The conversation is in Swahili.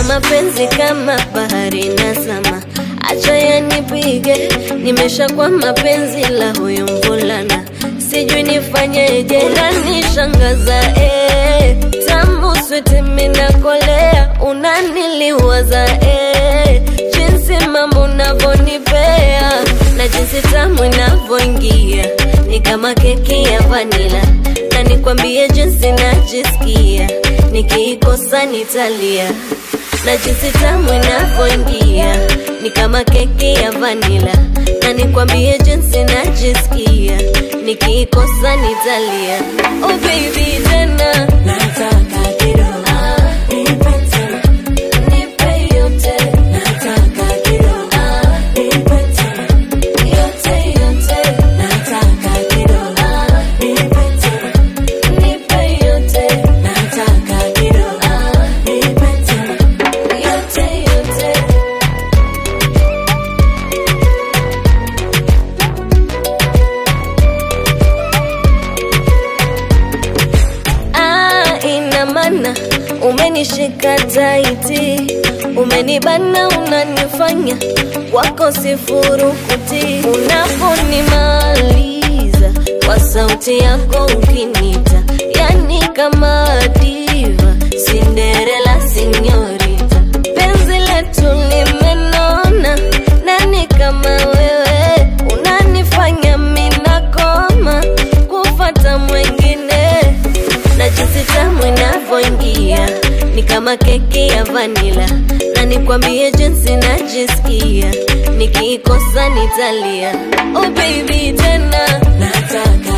mapenzi kama bahari na sama, acha yanipige, nimeshakuwa mapenzi la huyu mvulana, sijui nifanyeje, unanishangaza eh, tamu switi minakolea, unaniliwaza eh, jinsi mambo unavyonipea na jinsi tamu inavyoingia ni kama keki ya vanila, na nikwambie jinsi najisikia nikiikosa nitalia, na jinsi tamu inavyoingia ni kama keki ya vanila, na nikwambie jinsi najisikia nikiikosa nitalia. Oh baby tena Nataka kidogo, ah, nipe tena. nipe yote Nataka kidogo, ah, nipe tena. yote yote Nataka kidogo, ah, nipe tena. nipe yote Nataka kidogo, ah, nipe tena. yote yote Ah, ina maana umenishika taiti, umenibana, unanifanya wako sifurukuti. Unaponimaliza kwa sauti yako ukinita, yani kama diva, Cinderella sinyorita, penzi letu limenona, nani kama wewe unanifanya minakoma kufata mwengine na jinsi tamu inavyoingia ni kama keki ya vanila, na nikwambie jinsi najisikia nikiikosa nitalia. Oh baby tena Nataka